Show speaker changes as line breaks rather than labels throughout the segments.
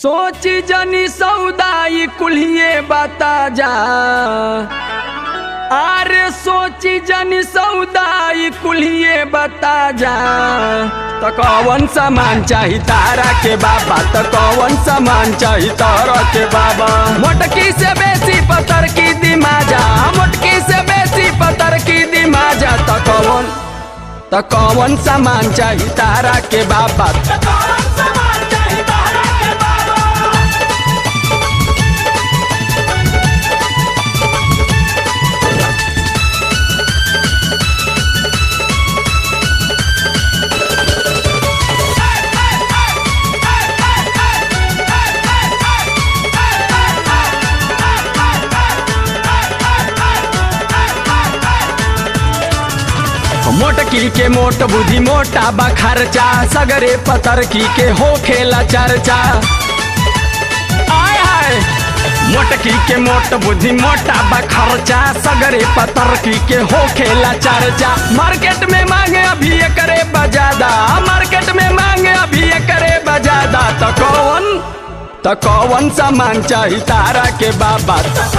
सोच जनी सौदाई कुल्हिए बता जा अरे सोची जनी सौदाई कुल्हिए बता जा त कौन सामान चाही तारा के बाबा त कौन सामान चाही तारा के बाबा मोटकी से बेसी पतर की दिमाजा मोटकी से बेसी पतर की दिमाजा त कौन त कौन सामान चाही तारा के बाबा मोटकी के मोट बुद्धि मोटा बा खर्चा सगरे पतरकी के हो खेला चर्चा आय हाय मोटकी के मोट बुद्धि मोटा बा खर्चा सगरे पतरकी के हो खेला चर्चा मार्केट में मांगे अभी करे बजादा मार्केट में मांगे अभी करे बजादा त कौन त कौन सामान चाही तारा के बाबा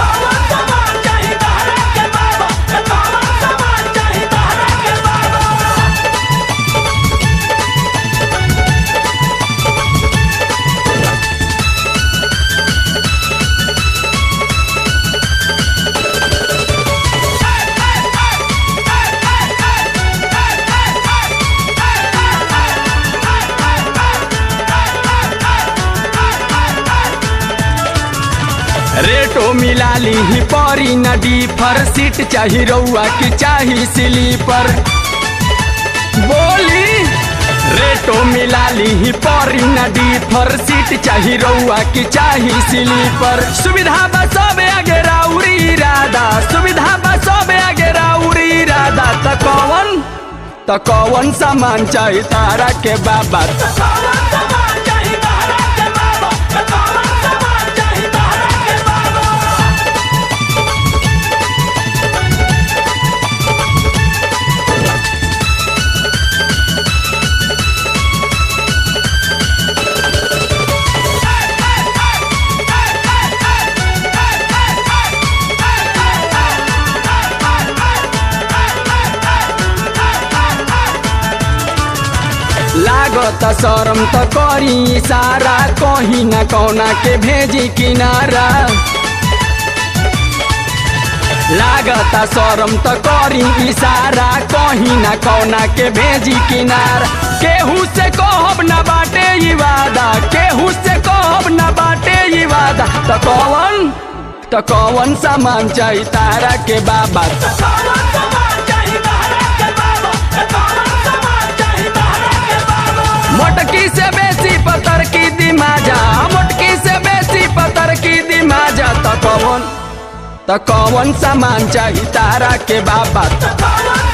रेटो मिला ली ही परी नदी फर सीट चाही रउआ की चाही स्लीपर बोली रेटो मिला ली ही परी नदी फर सीट चाही रउआ की चाही स्लीपर सुविधा बस आगे राउरी इरादा सुविधा बस आगे राउरी इरादा त कौन त कौन सामान चाही तारा के बाबा लागत शरम त करी सारा कहीं न कौना के भेजी किनारा लागत शरम त करी इशारा कहीं न कौना के भेजी किनारा केहू से कहब न बाटे ई वादा केहू से कहब न बाटे ई वादा त कौन त कौन सामान चाही तारा के बाबा मोटकी से बेसी पतर की दिमाजा मोटकी से बेसी पतर की दिमाजा त कौन त कौन सामान चाही तारा के बाबा